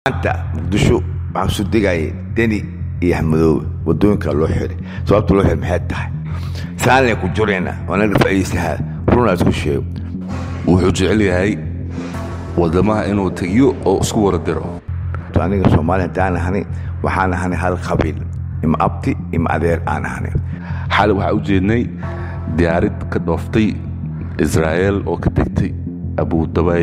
maanta muqdisho waxaa soo degaya deni iyo axmedoobe wadooyinka loo xiray sababta loo xiray maxay tahay saanle ku jirayna waanaga faa'iidaysahaa runaa isku sheego wuxuu jecel yahay wadamaha inuu tegiyo oo isku wara diro aniga soomaaliya haddaan ahanay waxaan ahanay hal qabiil ima abti ima adeer aan ahanay xali waxaa u jeednay diyaarid ka dhooftay israa'eel oo ka degtay abuudabay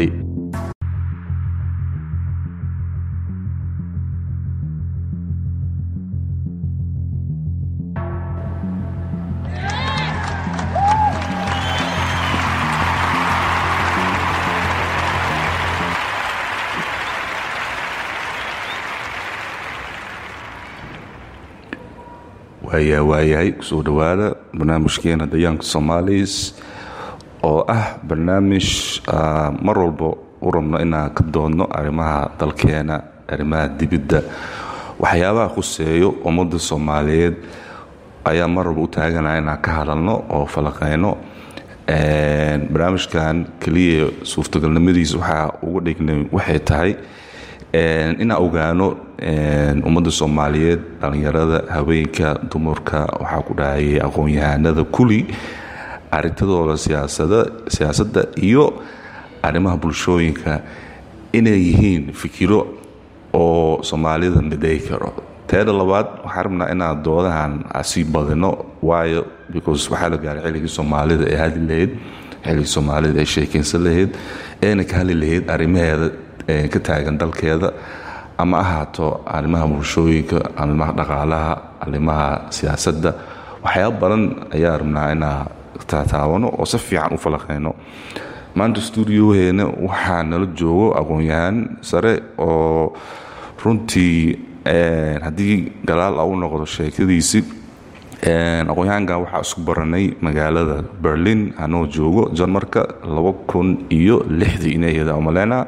waayaa waayahay kusoo dhowaada barnaamijkeena dayaanka soomaalis oo ah barnaamij mar walba u rabno inaan ka doodno arrimaha dalkeena arrimaha dibidda waxyaabaha khuseeyo ummadda soomaaliyeed ayaa mar walba u taaganaya inaan ka hadalno oo falaqayno barnaamijkan keliya suurtagalnimadiisa waxaa uga dhignay waxay tahay inaan ogaano ummadda soomaaliyeed dhallinyarada haweenka dumarka waxaa ku dhahayay aqoon-yahanada kuli arintadooda siyaasadda iyo arrimaha bulshooyinka inay yihiin fikiro oo soomaalida miday karo teeda labaad waxaan rabnaa inaan doodahan sii badino waayo because waxaa la gaaray xilligii soomaalida ay hadli lahayd xilligii soomaalida ay sheekaysan lahayd ayna ka hadli lahayd arrimaheeda ka taagan dalkeeda ama ahaato arrimaha bulshooyinka arrimaha dhaqaalaha arrimaha siyaasadda waxyaaba badan ayaa rabnaa inaa taataabano oo si fiican u falaqayno maanta stuudioheena waxaa nala joogo aqoon-yahaan sare oo runtii haddii galaal a u noqdo sheekadiisi aqoon-yahankan waxaa isku baranay magaalada berlin anoo joogo jarmarka laba kun iyo lixdii inayada umaleyna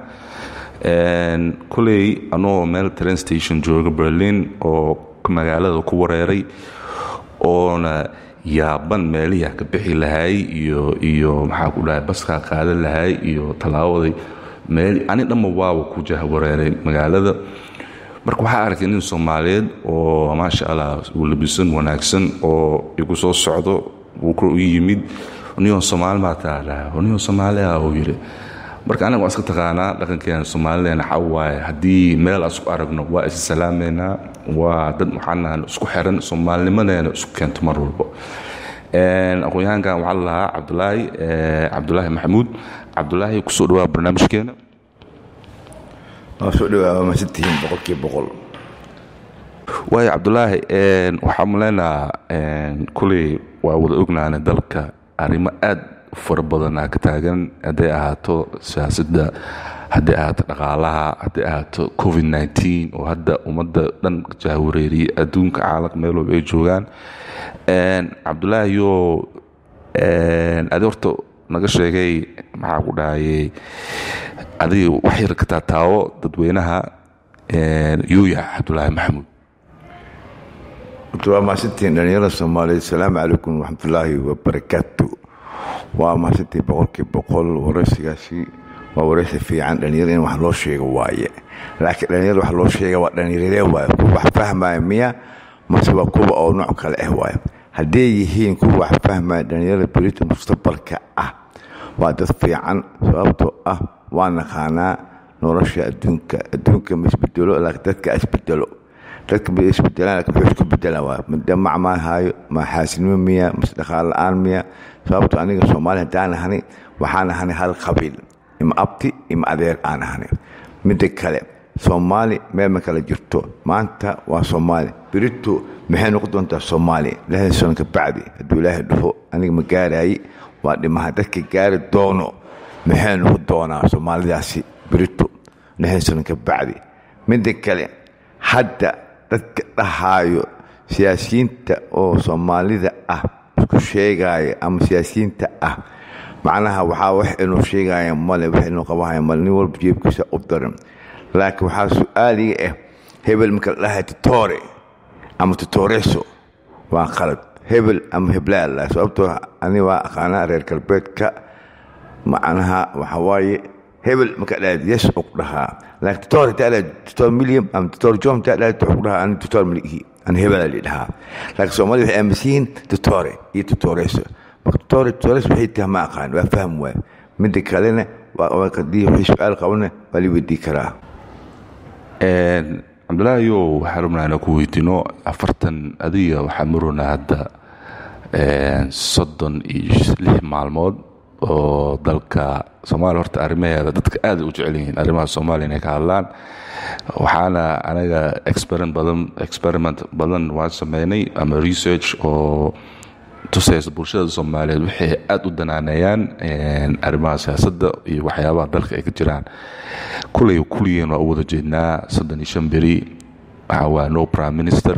koley anoo meel train station jooga berlin oo magaalada ku wareeray oona yaaban meelihi ka bixi lahay iyo iyo maxaa ku dhahay baskaa qaadan lahay iyo tallaabaday meel ani dhamma waaba ku jahwareeray magaalada marka waxaa arkay nin soomaaliyeed oo maasha allah uu labisan wanaagsan oo igu soo socdo wuu ku yimid niyo soomaali maa taadhaa niyo soomaaliah uu yidhi marka anaga waan iska taqaanaa dhaqankeena soomaalideena waxa waaye haddii meel aan isku aragno waa is salaameynaa waa dad waxaanahan isku xiran soomaalinimadeena isku keento mar walbo aqoon-yahankan waxaa la lahaa cabdulaahi cabdulaahi maxamuud cabdulaahi kusoo dhawaa barnaamijkeena waa soo dhawaa masantihiin boqolkiiba boqol waayo cabdulaahi waxaa maleynaha kuley waa wada ognaana dalka arrimo aad fara badanaa ka taagan hadday ahaato siyaasadda hadday ahaato dhaqaalaha hadday ahaato covid nteen oo hadda ummadda dhan jahwareeriyay adduunka caalamka meel walba ay joogaan cabdulaahi yo adi horta naga sheegay maxaa ku dhahayay adiga wax yar ka taataawo dadweynaha yuuya cabdulaahi maxamuud waa mahadsantihiin dhalinyarada soomaaliyeed asalaamu calaykum waraxmatullaahi wabarakaatu waa mahadsantihiin boqolkiiba boqol waraysigaasi waa waraysi fiican dhalinyarada in wax loo sheego waaye laakiin dhalinyarada wax loo sheega waa dhalinyarade waaye kuwa wax fahmaya miya mase waa kuwa oo nooc kale ah waaye hadday yihiin kuwa wax fahmaya dhalinyarada berita mustaqbalka ah waa dad fiican sababtoo ah waa naqaanaa nolosha adduunka adduunka ma isbedelo laakiin dadka isbedelo dadka ma isbedelaan laakiin wuxuu isku bedelaan waa madamac maa haayo ma xaasinimo miya mase dhaqaal la-aan miya sababto aniga soomaaliya haddaan ahanay waxaan ahanay hal qabiil ima abti ima adeer aan ahanay midda kale soomaali meel ma kala jirto maanta waa soomaali berito maxay noqon doontaa soomaaliya lixdan sano ka bacdi hadduu ilaahay dhaho aniga ma gaaraaye waa dhimaha dadka gaari doono maxay noqon doonaa soomaalidaasi berito lixdan sano ka bacdi midda kale hadda dadka dhahaayo siyaasiyiinta oo soomaalida ah isku sheegaya ama siyaasiyiinta ah macnaha waxaa wax inuu sheegaya male wax inuu qabahaya male nin walba jeebkiisa u daran laakiin waxaa su-aaliga ah hebel marka la dhahay titore ama titoreso waa qalad hebel ama heblaala sababtoo ani waa aqaanaa reer galbeedka macnaha waxa waaye hebel marka dhahayd yes og dhahaa laakiin doctor hadaa dhaha doctor milliam ama doctor john hadaa dhaha wuxuu ku dhahaa ani doctor malihi ani hebela li dhahaa laakiin soomaalida waxay aaminsan yihiin doctore iyo doctoreso marka doctore doctores waxay tahay ma aqaan waa faham waay midda kalena hadii wixii su-aal qabana waa li weydii karaa cabdulaahiyo waxaan rabnaa inaan ku weydiino afartan adiga waxaa marona hadda soddon iyo lix maalmood oo dalka soomaaliya horta arrimaheeda dadka aada u jecel yihiin arrimaha soomaaliya inay ka hadlaan waxaana anaga experiment badan experiment badan waan sameynay ama research oo tusaysa bulshada soomaaliyeed waxay aada u danaaneeyaan arrimaha siyaasadda iyo waxyaabaha dalka ay ka jiraan kulay kuligeen waa u wada jeednaa soddon iyo shan beri waxaa waa no prime minister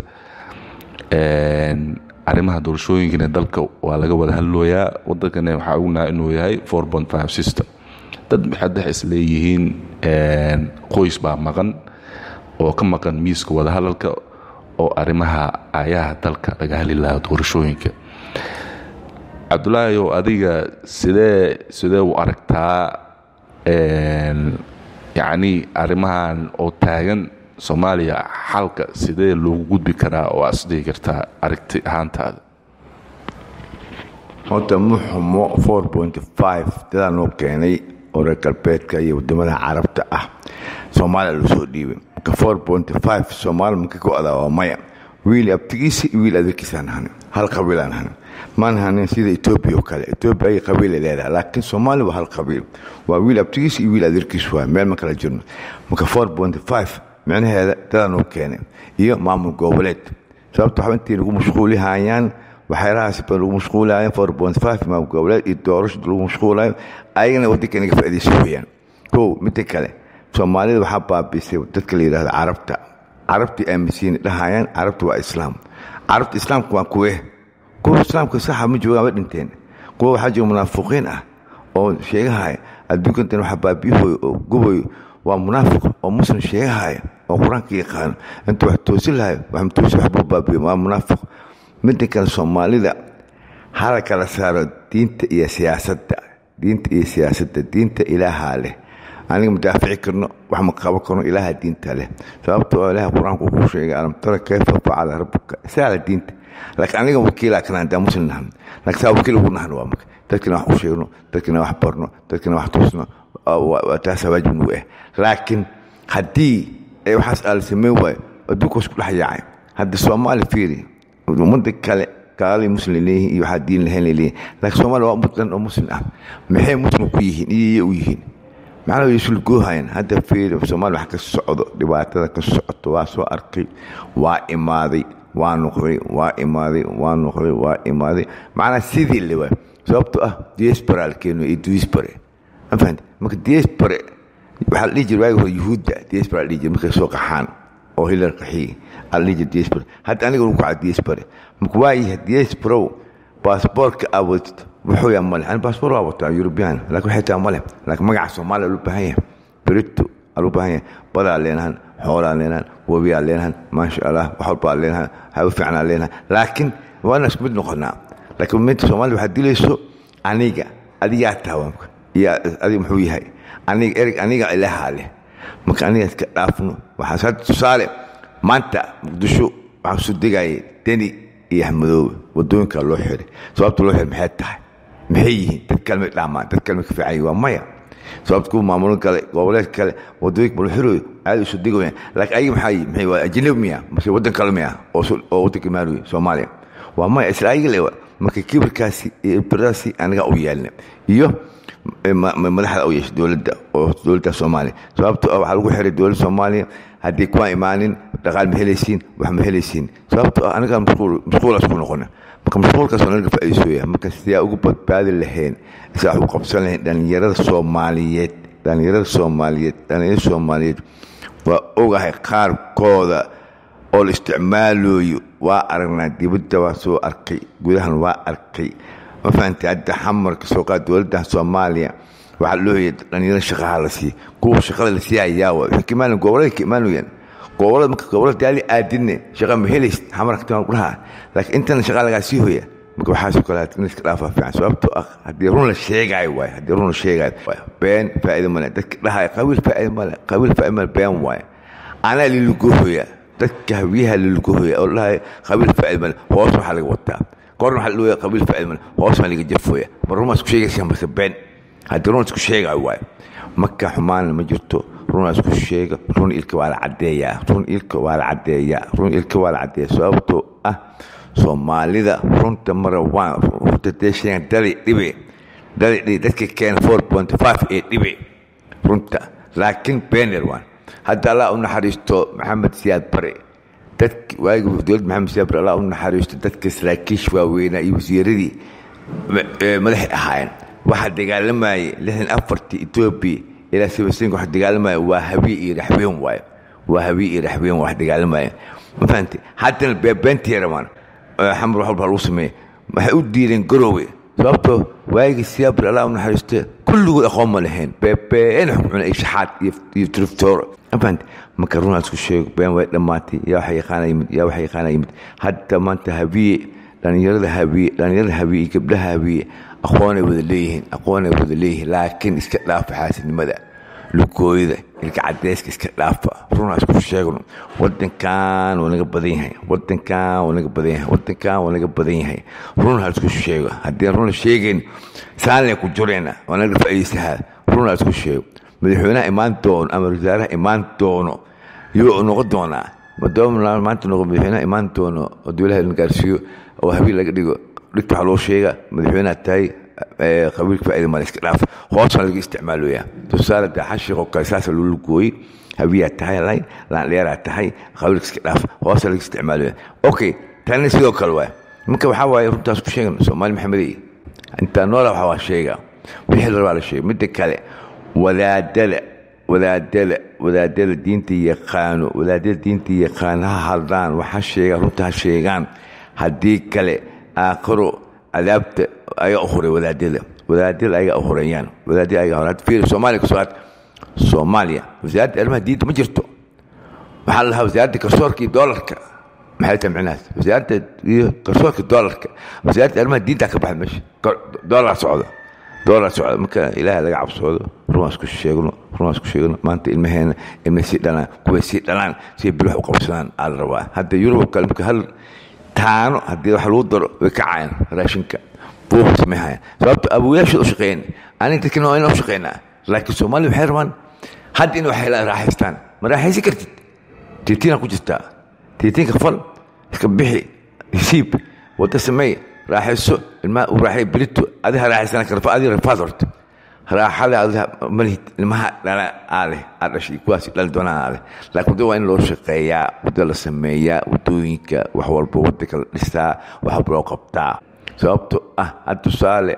arrimaha doorashooyinkana dalka waa laga wada hadlooyaa wadankana waxaa ognaha inuu yahay four point five system dad maxadex isleeyihiin qoys baa maqan oo ka maqan miiska wadahadalka oo arrimaha aayaha dalka laga hadli lahaa doorashooyinka cabdulaahi ow adiga sidee sidee u aragtaa yacni arrimahan oo taagan soomaaliya xalka sidee loogu gudbi karaa oo aad isdhihi kartaa aragti ahaantaada horta muxumo four point five dadaa noo keenay oo reer galbeedka iyo wadamada carabta ah soomaaliya loo soo dhiibay marka four point five soomaaliya maka go-da waa maya wiil abtigiisa iyo wiil adeerkiisaan hanin hal qabiilaan hanin maan hanin sida etoobiya oo kale etoobiya ay qabiila leedahay laakiin soomaaliya waa hal qabiil waa wiil abtigiisa iyo wiil adeerkiis waa meel ma kala jirno marka four point five micnaheeda dadaa noo keenay iyo maamul goboleed sababta waxba intii lagu mashquulihayaan waxyaalahaas ba lagu mashquulaayeen four point five maamul goboleed iyo doorashada lagu mashquulayo ayagana waddanka inaga faa'iidaysa weeyaan kow midda kale soomaalida waxaa baabiisay dadka la yidhahdo carabta carabtii aaminsiin dhahayaan carabta waa islaam carabta islaamka waa kuwe kuwa islaamka saxa ma joogaan ma dhinteen kuwa waxaa jira munaafiqiin ah oo sheegahaya adduunkantan waxa baabiyahoy oo gubayo waa munaafiq oo muslim sheegahaya oo qur-aanka yaqaano inta wax toosin lahay wax matoosi waxbuu baabiyo waa munaafiq midda kale soomaalida hala kala saaro diinta iyo siyaasadda diinta iyo siyaasadda diinta ilaahaa leh aniga madaafici karno wax ma qaban karno ilaaha diinta leh sababta oo ilaah qur-aanku wuxuu sheegay alam tara kayfa facala rabbuka isaala diinta laakiin aniga wakiilaa kana hadaa muslim nahan laakiin saa wakiil ugu nahan waa marka dadkina wax u sheegno dadkina wax barno dadkina wax tusno taasa waajib nagu ah laakiin haddii waxaas aala samayn waayo adduunka isku dhex yaacay hadda soomaali fiiri ummadda kale gaalay muslim leeyihiin iyo waxaa diin lahayn leeyihiin laakiin soomaaliya waa ummad dhan oo muslim ah maxay muslim ku yihiin iyo u yihiin macnaa way isul goohayan hadda fiiri soomaaliya wax ka socdo dhibaatada ka socoto waa soo arkay waa imaaday waa noqday waa imaaday waa noqday waa imaaday macnaa sidii le waay sababtoo ah diaspora alkeeno iyo diaspore ma fahamte marka diaspore waxaa la dhihi jira waagi hore yuhuudda diaspora la dhihi jira markay soo qaxaan oo hilar qaxiyi aa la dhihi jira diaspora hadda aniga lagu kaca diaspore marka waayaha diasporow baasboortka aa wadatid wuxuu yaa male ani baasboor waa wataa yurubiyan laakiin waxay tahay male laakiin magaca soomaaliya loo baahan yahay berito aa loo baahan yahay badaa leenahan xoolaa leenahan webiyaa leenahan maasha allah wax walbaa leenahan hawo fiicnaa leenahan laakiin waa inaan isku mid noqonaa laakiin minta soomaaliya waxaad dilayso aniga adigaa taawamka iyo adiga muxuu yahay aniga ereg aniga ilaahaa leh marka aniga iska dhaafno waxaas hadda tusaale maanta muqdisho waxaa soo degayay deni iyo axmedoobe wadooyinka loo xiray sababta loo xiray maxay tahay maxay yihiin dad kale may dhaamaan dad kale may ka fiican yihin waa maya sababta kuwa maamulin kale goboleed kale wadooyinka ma loo xirayo caadi usoo degayaan laakiin ayaga maxaa yihin maxay waa ajnabi miya mase waddan kale miya oo waddanka imaanayo soomaaliya waa maya isla ayaga le marka kibirkaasi iyo biradaasi anaga u yeelna iyo madaxda u yeesha dowladda oo dowladda soomaaliya sababto ah waxaa lagu xiray dowladda soomaaliya haddii kuwaan imaanin dhaqaal ma helaysiin wax ma helaysiin sababto ah anaga mashquulaas ku noqona marka mashquulkaas waa naga faa'iisooya marka sidaa ugu badbaadi lahayn sidaa wax u qabsan lahayn dhallinyarada soomaaliyeed dhallinyarada soomaaliyeed dhallinyarada soomaaliyeed waa ogahay qaarkooda oo la isticmaalayo waa aragnaa dibadda waa soo arkay gudahan waa arkay ma fahamtay hadda xamarka soo qaad dowladda soomaaliya waxaa loo hoyay dhalinyaro shaqaha la siiya kuwa shaqada la siiya ayaa waa waxay ka imaanayan gobolada ka imaanayaan gobolada marka gobolada daali aadinne shaqa ma helaysid xamarka timaa kudhaha laakiin intana shaqa lagaa sii hoya marka waxaasoo kale in iska dhaafaa fiican sababtoo ah haddii run la sheegaayo waaye haddii run la sheegaayo waaye been faa'iida male dadka dhahaya qabiil faa'iida male qabiil faa'iida male been waaye anaa lilugohoya dadka hawiyaha lilugohoya oo dhahaya qabiil faa'iida male hoos waxaa laga wataa korna waxaa la dhahaya qabiil faa'iida male hoos waxaa laga jafooya ma run isku sheegaysa mase been haddii run isku sheegaayo waaye marka xumaana ma jirto runa isku sheega run ilka waa la caddeeyaa run ilka waa la caddeeyaa run ilka waa la caddeeyaa sababtoo ah soomaalida runta mara waan runta dee sheegan dali dhibe dali dhibe dadka keena four point five ee dhibe runta laakiin beener waan hadda allah u naxariisto maxamed siyaad bare dadki waagi dowladda maxamed siyaad bare allah u naxariisto dadka saraakiish waaweynaa iyo wasiiradii madaxay ahaayeen waxaa dagaalamayay lixdan afartii etoobiya ilaa sibasinka wax dagaalamaya waa habiye iyo raxween waaye waa habiye iyo raxween wax dagaalamaya ma fahamte haddana beebeentii rabaan xamar wax walba lagu sameeya waxay u diideen garoowe sababtoo waagii siyaabri allah u naxariiste kulligood aqoon ma lahayn beebeen wax cuna iyo shaxaad iyo triftooro ma fahamte marka runaa isku sheego been way dhammaatay yaa waxa yaqaana yimid yaa waxa yaqaana yimid hadda maanta habiye dhalinyarada habiye dhalinyarada habiye iyo gabdhaha habiye aqoonay wada leeyihiin aqoonay wada leeyihiin laakiin iska dhaafa xaasidnimada lugooyada ilka cadeyska iska dhaafa runaa isku sheegno wadankan waa naga badan yahay wadankan waa naga badan yahay wadankan waa naga badan yahay run ha isku sheego haddii run la sheegayn saanle ku jirayna waa naga faa'iidaysahaa run ha isku sheego madaxweynaha imaan doono ama wasaaraha imaan doono yuu noqon doonaa madooma maanta noqo madaxweynaha imaan doono oo dowlaha la gaarsiiyo oo habiil laga dhigo dhigta waxaa loo sheega madaxweynaha tahay qabiilka faa'iida male iska dhaaf hoosna laga isticmaaloyaa tusaale dee xashiq oo kale saasa loola gooyey habiyaa tahay lay laandheeraa tahay qabiilka iska dhaaf hoosna laga isticmaaloyaa okay tanna sidoo kale waay marka waxaa waaye runtaas ku sheegan soomaali maxamedey intaa noola waxaa waa sheega wixii la rabaa la sheega midda kale wadaadada wadaadada wadaadada diinta yaqaano wadaadada diinta yaqaan ha hadlaan waxa sheegaan runta ha sheegaan haddii kale aakhiro cadaabta ayaa uhuray wadaadada wadaadada ayaga uhureeyaan wadaadada ayaga hore fiiri soomaaliya kasoo aad soomaaliya wasaaradda arrimaha diinta ma jirto waxaa la lahaa wasaaradda garsoorka iyo doolarka maxay tahay micnahaas wasaaradda iyo garsoorka doolarka wasaaradda arrimaha diinta ka baxda meesha doolar socda doolar socda marka ilaahay laga cabsoodo runaas ku sheegno runaas ku sheegno maanta ilmaheena ilmay sii dhalaan kuway sii dhalaan siay bilux u qabsadaan aa la rabaa hadda yurub kale marka hal taano haddii wax lagu daro way ka cayan raashinka buuqa sameynhayaan sababto abuyaashood u shaqeyn aniga dadkina waa inaan u shaqeynaa laakiin soomaaliya waxay rabaan hadda in waxay raaxaystaan ma raaxaysan kartid tiitiina ku jirtaa tiitiinka fal iska bixi hisiib wadda sameey raaxayso ilmaha u raaxay berito adiga raaxaysana karfa adiga rafaad horta raaxada adiga malihid ilmaha dhala aa leh aa dhashay kuwaas dhali doonaa aa leh laakiin wadda waa in loo shaqeeyaa wadda la sameeyaa waddooyinka wax walba waddanka la dhisaa wax walba loo qabtaa sababto ah had tusaale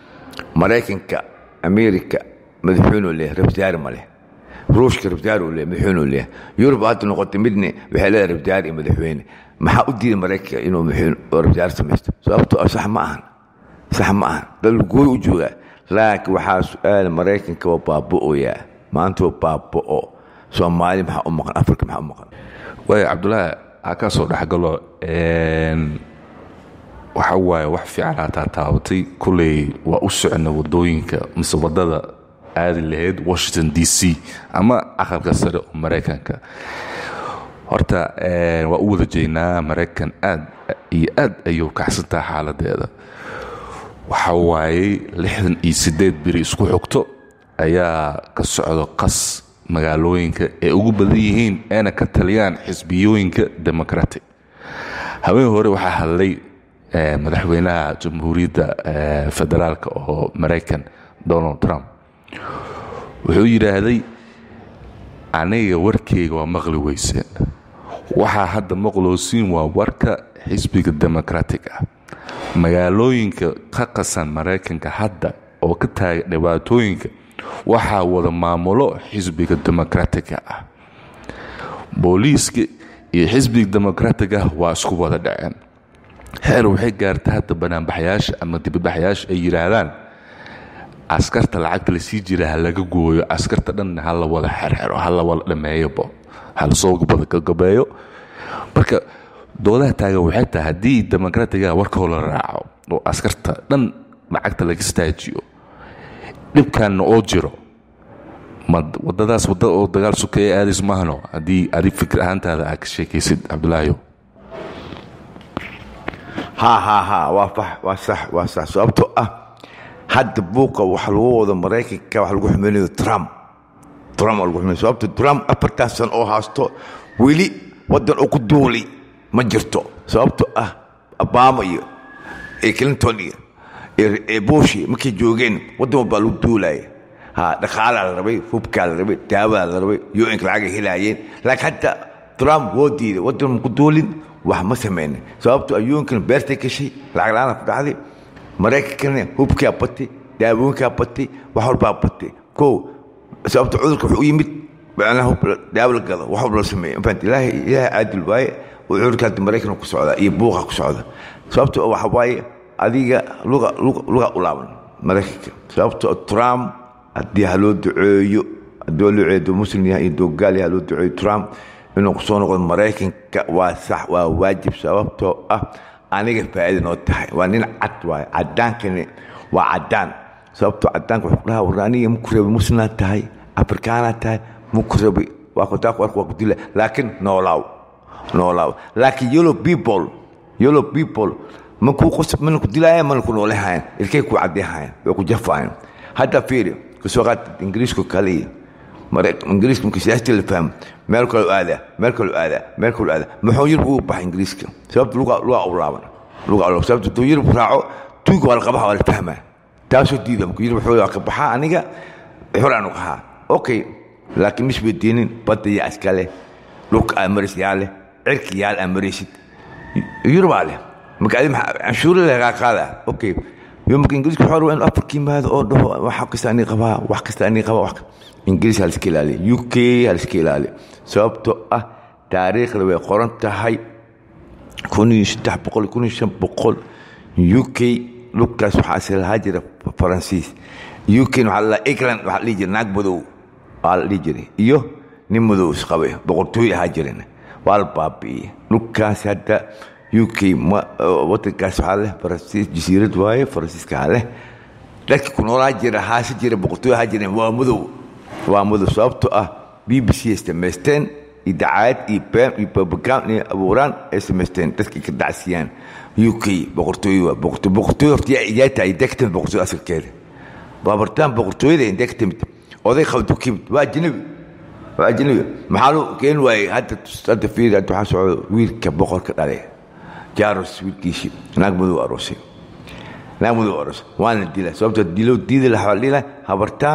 maraykanka amerika madaxweynuu leeyahay rabsaari ma leh ruushka rabsaari uu leeyahay madaxweynuu leeyahay yurub hadda noqotay midne waxay leedahay rabsaari iyo madaxweyne maxaa u diiday maraykanka inuu madaxweyne oo rabsaari samaysto sababto ah sax ma ahan sax ma ahan dad gooy u joogaa laakiin waxaa su-aala maraykanka waa baaba'oyaa maanta waa baaba'o soomaali maxaa u maqan afrika maxaa u maqan waaya cabdullaahi ha ka soo dhexgalo waxa waaye wax fiican hataa taabatay kulley waa u socona wadooyinka mise wadada aadi lahayd washington d c ama aqalka sare oo maraykanka horta waa u wada jeynaa maraykan aad iyo aad ayuu kacsantaha xaaladeeda waxa waaye lixdan iyo siddeed biri isku xogto ayaa ka socdo qas magaalooyinka ee ugu badan yihiin eena ka taliyaan xisbiyooyinka democratic haween hore waxaa hadlay madaxweynaha jamhuuriyadda federaalk oo maraykan donald trump wuxuu yidhaahday aniga warkeyga waa maqli weyseen waxaa hadda maqloosiin waa warka xisbiga democratic ah magaalooyinka ka qasan maraykanka hadda oo ka taaga dhibaatooyinka waxaa wada maamulo xisbiga democratica ah booliiska iyo xisbiga democratic ah waa isku wada dhaceen xeer waxay gaarta hadda banaanbaxyaasha ama dibadbaxyaasha ay yidhaahdaan askarta lacagta lasii jira ha laga gooyo askarta dhanna ha la wada xerxero ha la wada dhameeyobo ha lasoo gabadagabeeyo marka doodaha taagan waxay tahay haddii demokratiga warkoo la raaco oo askarta dhan lacagta laga staajiyo dhibkanna oo jiro ma wadadaas wadda oo dagaal sukeeye aadays maahno haddii adi fikir ahaantaada aad ka sheekaysid cabdulaahiyo ha ha ha waa fax waa sax waa sax sababtoo ah hadda buuqa waxa lagu wado maraykanka waxa lagu xumaynayo trump trump waa lagu xumaynayo sababto trump afartan sano oo haasto weli waddan oo ku duuli ma jirto sababtoo ah obama iyo iyo clinton iyo iyo bushi markay joogeen waddan walbaa lagu duulaya ha dhaqaalaa la rabay hubkaa la rabay daawadaa la rabay un-ka lacagay helaayeen laakiin hadda trump woo diiday waddan ma ku duulin wax ma samaynin sababto ayuunkan beertay gashay lacag la-aana ku dhacday maraykankana hubkaa batay daawooyinkaa batay wax walbaa batay ko sababto cudurka wuxuu u yimid macnaha hub daawo la gado wax walba la sameeya mafahant ilaahay ilaahay caadil waaye oo cudurka hadda maraykan ku socda iyo buuqa ku socda sababto waxa waaye adiga luga luga luga u laaban maraykanka sababto trump haddii ha loo duceeyo haddii loo duceeyo muslim yahay iyo doogaal yahay ha loo duceeyo trump inuu kusoo noqdo maraykanka waa sax waa waajib sababtoo ah aniga faa'iida noo tahay waa nin cad waaye cadaankani waa cadaan sababtoo cadaanka wuxuu dhahaa war aniga maku rabay muslimaad tahay afrikaanaad tahay maku rabay waa kudaaq warka waa ku dila laakiin noolaaw noolaaw laakiin yellow people yellow people makuu qos mana ku dilaayaan mana ku noolehayan ilkay ku caddeehayan way ku jafayan hadda fiiri kasoo qaad ingiriisku kaliya ingiriiska marka siyaastii la fahmo meel kaloo aadaa meel kaloo aadaa meel kaloo aadaa muxuu yurub ugu baxay ingiriiska sababta luga luga ulaaban luga ulaaban sababta hadduu yurub raaco tuuga waa la qabaha waa la fahmaa taasoo diida marka yurub wuxuu ka baxaa aniga xor aanu qahaa okay laakiin mis bay diinin badda yaa iska leh dhulka aad maraysid yaa leh cirka yaal aad maraysid yurubaa leh marka adi canshuura lagaa qaadaa okay marka ingiriiska wuxuu rabaa inuu afrika yimaado oo dhaho wax kasta anii qabaa wax kasta anii qabaa wax ingiriis ha liska ilaaliya u k ha liska ilaaliya sababtoo ah taariikhda way qoran tahay kun iyo saddex boqol kun iyo shan boqol u k dhulkaas waxaa islahaa jira faransiis u k waxaa la england waxaa la dhihi jira naag madow waa la dhihi jiray iyo nin madow isqabay boqortooy ahaa jirin waa la baabi'iyey dhulkaas hadda u k wadankaas waxaa leh faransiis jasiirad waaye faransiiska leh dadkii ku noolaa jira haase jira boqortooy ahaa jireen waa madow waa madow sababtoo ah b b c ay samaysteen iyo dacaayad iyo been iyo babagaan inay abuuraan ay samaysteen dadkii ka dacsiyaan u k boqortooy waa boqortooy boqortooy horta yaa yaa tahay intee ka timid boqortooy asalkeeda baabartaan boqortooyada intee ka timid oday qabdu ka yimid waa ajnabi waa ajnabi maxaa loo keeni waayey hadda hadda fiiri hadda waxaa socda wiilka boqorka dhalay jaaros wiilkiisii naag madow aroosay naag madow aroosay waana dila sababtoo dilo diidi lahaa waa dhila habartaa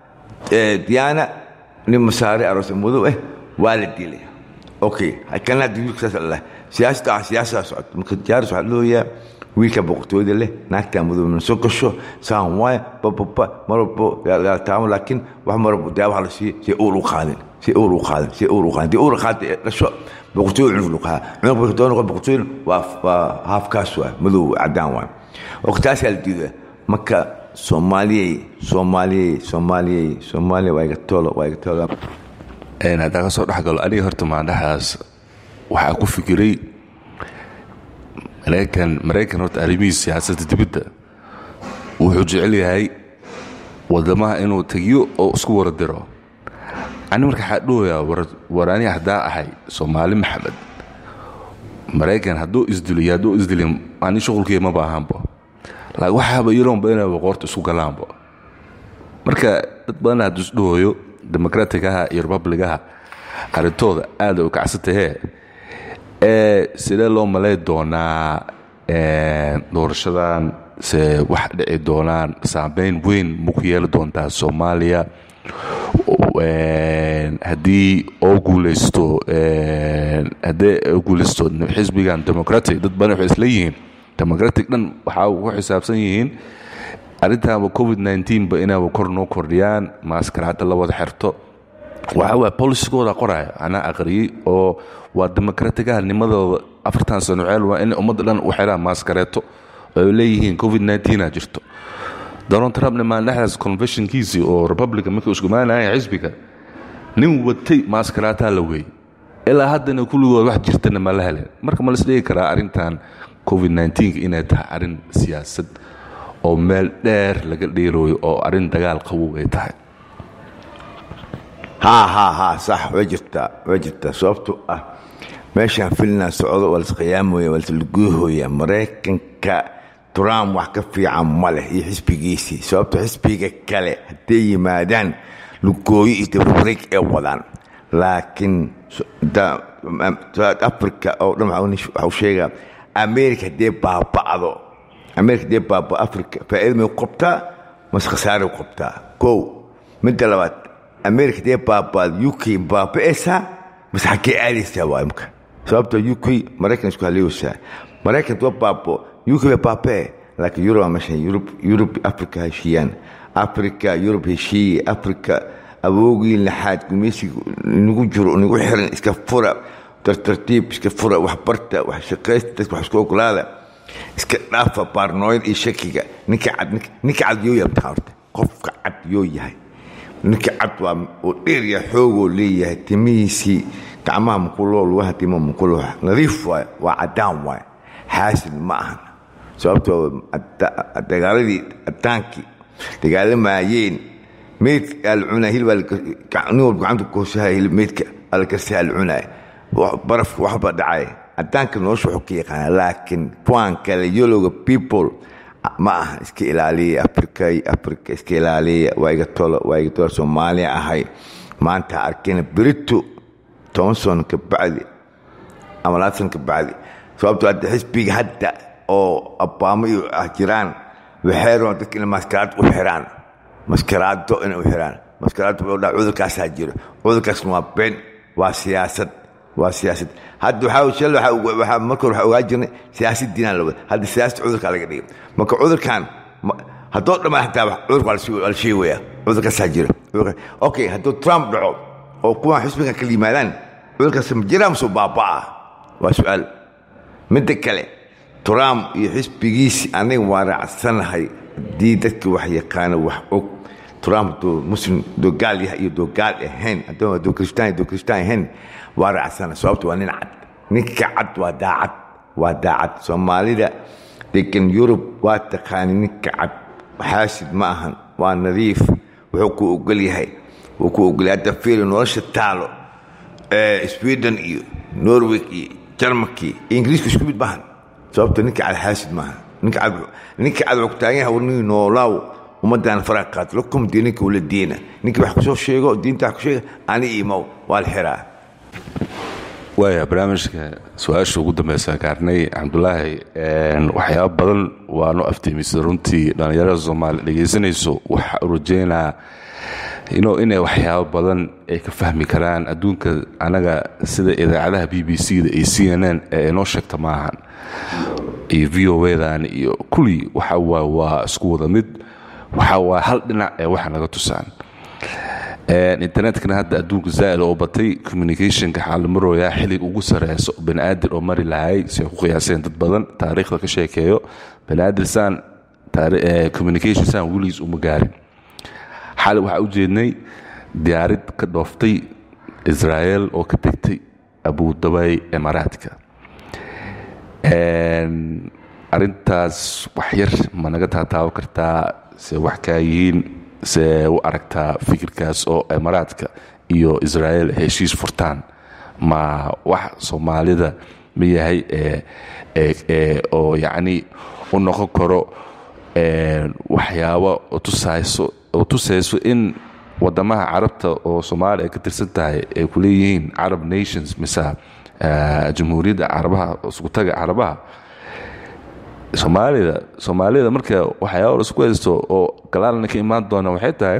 diyaana nin masaare aroosay madow eh waa la dilay okay kana hadda wiilka saas allah siyaasada ah siyaasadaa socota marka jaaros waxaa looyaa wiilka boqortooyada leh naagtaa madow na soo gasho saan waaya bababa mar walbo taamo laakiin wax mar walbo daawaha la siiyo si uur u qaadin si uur u qaadin si uur u qaadin dii uur qaadin dhasho boqortooy cunug luqaha cunug marka doon noqon boqortooy waa waa haafkaas waa madow cadaan waa waqtaasaa la diidaa marka soomaaliyey soomaaliyey soomaaliyey soomaaliya waa iga toolo waa iga toolo haddaan ka soo dhexgalo aniga horta maandhaxaas waxaa ku fikiray maraykan maraykan horta arrimihiis siyaasadda dibadda wuxuu jecel yahay wadamaha inuu tegiyo oo isku wara diro ani marka waxaa dhahoyaa war ani haddaa ahay soomaali maxamed maraykan hadduu isdiliyo hadduu isdiliyo ani shuqulkiiya ma baahanbo laakiin waxaaba iroonba inay waqoorta isku galaanba marka dad badan hadduu isdhahoyo demokratigaha iyo republigaha arrintooda aada u kacsantahee ee sidee loo malay doonaa doorashadan se wax dhici doonaan saameyn weyn ma ku yeeli doontaa soomaaliya haddii oo guulaysto haddii oo guulaysto xisbigan democratic dad badan waxay isla yihiin democratic dhan waxaa ku xisaabsan yihiin arrintaaba covid nteen ba inaaba kor noo kordhiyaan maaskaraada la wada xirto waxa waay bolisigooda qoraya anaa aqriyey oo waa demokratigaha nimadooda afartan sano ceel waa in ummadda dhan u xiraan maaskareeto oo ay leeyihiin covid nteena jirto donald trumpna maandhexdaas conventionkiisii oo republican markii iskumaanaya xisbiga nin watay maaskaraataha la weeyey ilaa haddana kulligood wax jirtana ma la helen marka ma laisdhigi karaa arrintan covid inay tahay arrin siyaasad oo meel dheer laga dheerooyo oo arrin dagaal qabow ay tahay haa haa haa sax way jirtaa way jirtaa sababto ah meeshaan filna socdo waa lasqiyaamooya waa laslaguuhooya maraykanka trump wax ka fiican ma leh iyo xisbigiisii sababto xisbiga kale hadday yimaadaan lugooyo iyo dabawareeg ee wadaan laakiin south africa oo dhan waxau sheegaa america haddee baaba'do america haddee baaba africa faa'iida may qabtaa mase khasaare qabtaa kow midda labaad america haddee baaba'do uk baaba'aysaa mase xaggee aadaysaa waa imka sababto uk maraykan isku haliyeysaa maraykan waa baabo uk bay baaba'e laakiin yurub meeshan yurub yurub africa heshiiyaan africa yurub heshiiye africa awoogii laxaad gumaysiga nagu jiro nagu xiran iska fura tartartiib iska fura waxbarta wax shaqaysta dadka wax isku ogolaada iska dhaafa baarnooyada iyo shakiga ninka cad ninka cad yoo yahay mataa horta qofka cad yoo yahay ninka cad waa oo dheer yahay xoogoo leeyahay timihiisii gacmaha mukuloo lugaha tima mukuloo nadiif waay waa caddaan waay xaasid ma ahan sababtoo dagaaladii addaankii dagaalamayeen meydka aa la cunaa hilbaa nin walba gacanta kuhoosaha meydka alkarsaa la cunaa barafka waxba dhacay caddaanka nolosha wuxuu ka yaqaana laakiin kuwaan kale yolowga people ma aha iska ilaaliya africa africa iska ilaaliya waa iga tolo waa iga tolo soomaaliya ahay maanta arkayna berito toban sano ka bacdi ama labaatan sano ka bacdi sababtoo hadda xisbiga hadda oo abaamo iyo ah jiraan waxay rabaan dadka inay maskaraad u xiraan maskaraado inay u xiraan maskaraado wuxuu dhaha cudurkaasaa jiro cudurkaasna waa been waa siyaasad waa siyaasad hadda waxaa shal waxaa marka hore waxaa ogaa jirnay siyaasad diinaan la wada hadda siyaasad cudurkaa laga dhigay marka cudurkan haddoo dhammaan hataa cudurka waa la sheegaya cudurkaasaa jira okay hadduu trump dhaco oo kuwan xisbigan kala yimaadaan cudurkaas ma jiraa masoo baabaa waa su-aal midda kale trump iyo xisbigiisi aniga waa raacsanahay haddii dadka wax yaqaana wax og trump hadduu muslim hadduu gaal yahay iyo hadduu gaal ahayn hadduu kristaan hadduu kristaan ahayn waa raacsana sababto waa nin cad ninka cad waa daacad waa daacad soomaalida degan yurub waa taqaani ninka cad xaasid ma ahan waa nadiif wuxuu ku ogol yahay wuu ku ogolyahay hadda fiili nolosha taalo sweden iyo norway iyo jarmalki iyo ingiriiska isku mid maahan sababto ninka cad xaasid maaha ninka cad ninka cad wuxuu taagan yahay warnigi noolaaw ummaddan faraha qaat lakum diininka wala diina ninka wax kusoo sheego diinta wax ku sheega ani imow waa la xiraa waaya barnaamijka su-aasha ugu dambeysa gaarnay cabdulaahi waxyaaba badan waanu aftiimisay runtii dhallinyarada soomaaliya dhegaysanayso waxaa rajeynaa inay waxyaabo badan ay ka fahmi karaan adduunka anaga sida idaacadaha b b c da iyo c n n ee inoo sheegta maahan iyo v o dan iyo kulli waxa waay waa isku wada mid waxa waa hal dhinac ee waxa naga tusaan internetkana hadda adduunka zaa'id oo batay communicationka waxaa la marooyaa xilliga ugu sareyso baniaadir oo mari lahay si ay ku qiyaaseen dad badan taariikhda ka sheekeeyo baniaadir saan communication saan weligiis uma gaarin xali waxaa u jeednay diyaarid ka dhooftay israel oo ka tegtay abudabay imaaraadka arintaas wax yar ma naga taataaban kartaa se wax kaa yihiin se u aragtaa fikirkaas oo imaaraadka iyo israel heshiis furtaan ma wax soomaalida ma yahay oo yacni u noqon karo waxyaabo tusayso oo tusayso in wadamaha carabta oo soomaaliya ay ka tirsan tahay ay ku leeyihiin carab nations mise jamhuuriyadda carabaha iskutaga carabaha soomaalida soomaalida marka waxyaaba isku haysto oo galaalna ka imaan doona waxay tahay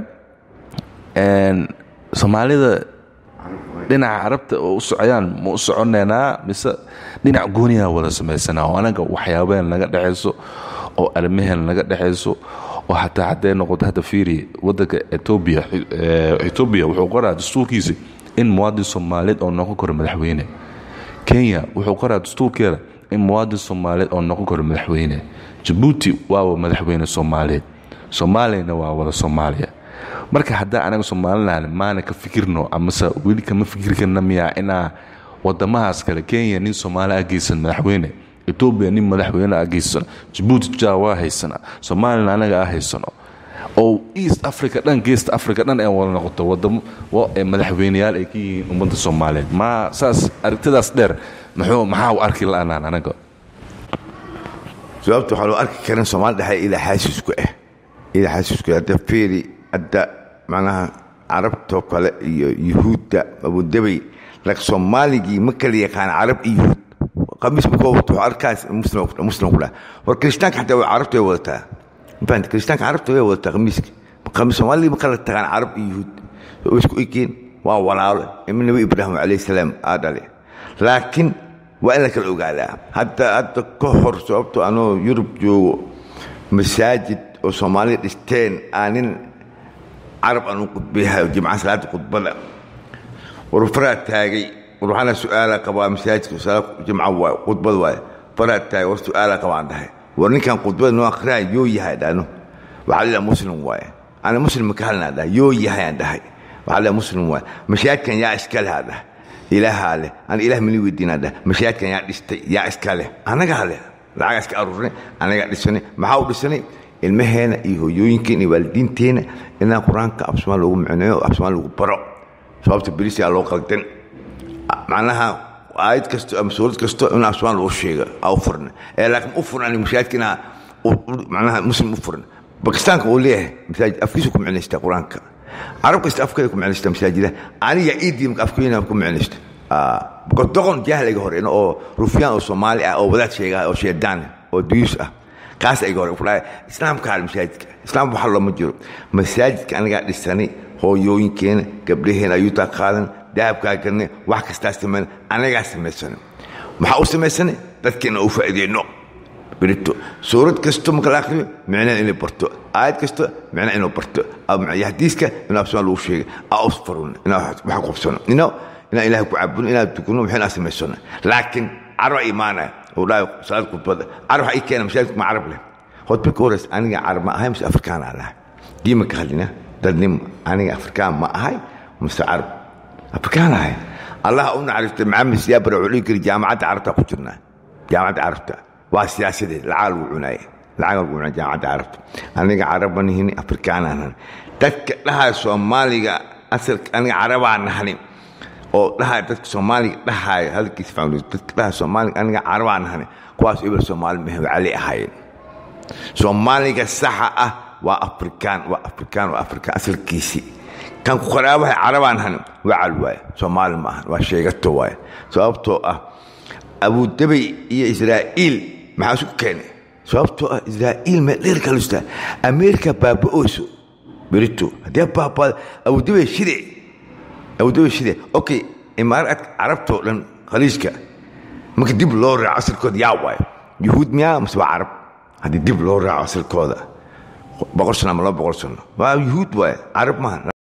soomaalida dhinaca carabta oo u socdaan ma u soconaynaa mise dhinac gooniyaa wada samaysanaa oo anaga waxyaabeen naga dhexayso oo armaheen naga dhexayso oo xataa hadday noqoto hadda fiiri wadanka etoobiya etoobiya wuxuu qoraa dastuurkiisa in muwaadin soomaaliyeed oo noqon karo madaxweyne kenya wuxuu qoraa dastuurkeeda in muwaadin soomaaliyeed oo noqon karo madaxweyne jabuuti waaba madaxweyne soomaaliyeed soomaaliyana waa wada soomaaliya marka haddaa anaga soomalilan maana ka fikirno amase weli kama fikir karna miyaa inaa wadamahaas kale kenya nin soomaali ageysan madaxweyne etoobiya nin madaxweyne ageysano jabuuti ja waa haysana somalilan anaga a haysano oo east africa dhan geest africa dhan ee wada noqoto wadamo madaxweyneyaal ay ka yihiin ummadda soomaaliyeed ma saas aragtidaas dheer muxuu maxaa u arki la-anaan anaga sababta waxaa loo arki karin soomaali dhexe ilaa xaasisku ah ilaa xaasisku hadda feeri hadda macnaha carabtoo kale iyo yuhuudda abudabay lak soomaaligii ma kala yaqaan carab iyo yuhuud qamiis markuu wato arkaas muslim kula war kirishtaanka xataa way carabta way wadataa mafahanta kirishtaanka carabta way wadataa qamiiska qamiis soomaaligii ma kala taqaan carab iyo yuhuud way isku ekeen waa walaalo ima nabi ibraahim calayhi salaam aa dhale laakiin waa in la kala ogaadaa hadda hadda ka hor sababto anoo yurub joogo masaajid oo soomaaliya dhisteen aanin carab aanu qudbayahay jimcaha salaada khudbada war faraa taagay war waxaana su-aala qabaa masaajidka salaad jimca waay khudbada waay faraa taagay war su-aala qabaan dhahay war ninkan khudbada noo akhriyaan yoo yahay dhano waxaa lilah muslim waaye ana muslim ka hadlnaa dhahay yoo yahay aan dhahay waxaa lilah muslim waaye mashaajidkan yaa iska leh aa dhahay ilaahaa leh ana ilah mali weydiinaa dhahay mashaajidkan yaa dhistay yaa iska leh anagaa leh lacagaa iska aruurinay anagaa dhisanay maxaa u dhisanay ilmaheena iyo hooyooyinkeena iyo waalidiinteena inaan qur-aanka afsomaan loogu micneeyo afsomaan lagu baro sababta berisiyaa loo qaldan macnaha aayad kasto ama suurad kasto in afsomaan loo sheega aa u furna ee laakiin u furan mashaajidka inaa macnaha muslim u furan bakistaanka uu leeyahay masaajid afkiisa ku micnaystaa qur-aanka carab kasta afkeeda ku micnaystaa masaajida aniga iidii marka afkeena ku micnaysta doqon jahliga hore oo rufyaan oo soomaali ah oo wadaad sheegaha oo sheedaan oo duyuus ah kaas ayga hore kudhahay islaamka hal masaajidka islaam waxa looma jiro masaajidka anagaa dhisanay hooyooyinkeena gabdhaheena ayuutaa qaadan dahabkaa galnay wax kastaa samayna anagaa samaysana maxaa u samaysana dadkeena u faa'iideyno berito suurad kasto marka la akhriyo micnaha inay barto aayad kasto micnaha inuu barto hadiiska inuu absama lagu sheegay aa usfarun inaa wax qabsano ino inaan ilahay ku caabudno inaan tukano waxinaa samaysano laakiin carba imaanaya uu dhahay salaad khudbada carab waxa ii keena masaajidku ma carab leh khudba ka horeysa aniga carab ma ahay mise afrikaan aan ahay diima ka hadlina dadnimo aniga afrikaan ma ahay mise carab afrikaan ahay allah u naxariistay maxamed siyaabara wuxuu dhihi kari jaamacadda carabta ku jirnaa jaamacadda carabta waa siyaasadeed lacag lagu cunaaye lacag lagu cunaa jaamacadda carabta aniga carab ma nihini afrikaan aan ahay dadka dhahaya soomaaliga asalka aniga carabaa nahani oo dhahay dadka soomaaliga dhahaaya hadalkiisa fahmay dadka dhahay soomaaliga aniga carabaa nahani kuwaas ibal soomaali mahe cali ahaayeen soomaaliga saxa ah waa afrikaan waa afrikaan waa afrikaan asalkiisii kan ku qaraabaha carabaa nahani waa cal waaye soomaali ma ahan waa sheegato waaye sababtoo ah abudabay iyo israa'iil maxaa isku keenay sababtoo ah israa'iil meel dheer kalustaa ameerika baaba'ooso berito haddii baaba'ada abudabay shide abudabay shide okay imaaraadka carabtoo dhan khaliijka marka dib loo raaco asalkooda yaa waaye yuhuud miyaa mase waa carab haddii dib loo raaco asalkooda boqol sano ama laba boqol sano waa yuhuud waaye carab maaha